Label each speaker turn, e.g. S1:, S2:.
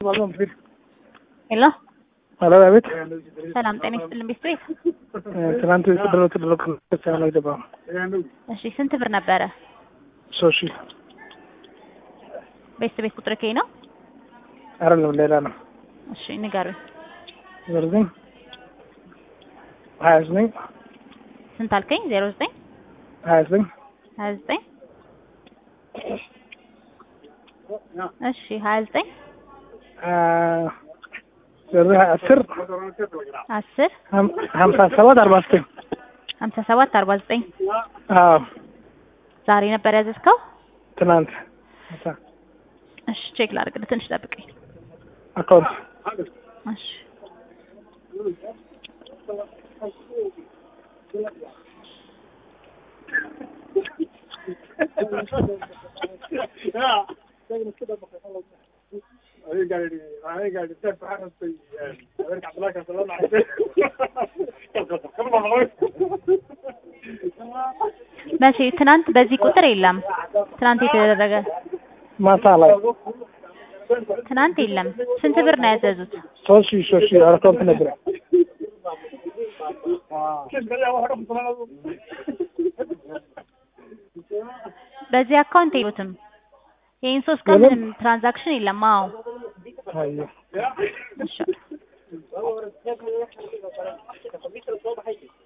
S1: ሄሎ
S2: ሄሎ አቤት።
S1: ሰላም ጤና ይስጥልን ቤት ቤት
S2: ትናንት የተደረገ ተደረገ ክርስቲያን አይገባም።
S1: እሺ ስንት ብር ነበረ
S2: ሶስት ሺህ
S1: ቤት ቤት ቁጥር ከይ ነው
S2: አይደለም ሌላ ነው።
S1: እሺ ንገሩኝ
S2: ዘርዘኝ ሀያ ዘጠኝ
S1: ስንት አልከኝ ዜሮ ዘጠኝ
S2: ሀያ ዘጠኝ
S1: ሀያ ዘጠኝ እሺ ሀያ ዘጠኝ
S2: ዘጠኝ አስር
S1: አስር
S2: ሀምሳ ሰባት አርባ ዘጠኝ
S1: ሀምሳ ሰባት አርባ ዘጠኝ
S2: አዎ
S1: ዛሬ ነበር ያዘዝከው
S2: ትናንት
S1: እሺ ቼክ ላድርግልህ ትንሽ ጠብቀኝ
S2: አካውንት
S1: እሺ መቼ ትናንት በዚህ ቁጥር የለም ትናንት የተደረገ
S2: ማታ ላይ
S1: ትናንት የለም ስንት ብር ነው ያዘዙት
S2: ሶስት ሺህ ሶስት ሺህ አካውንት ነበር
S1: በዚህ አካውንት የሉትም ይህን ሶስት ቀን ምንም ትራንዛክሽን የለም አዎ
S2: አየሁ
S1: እሺ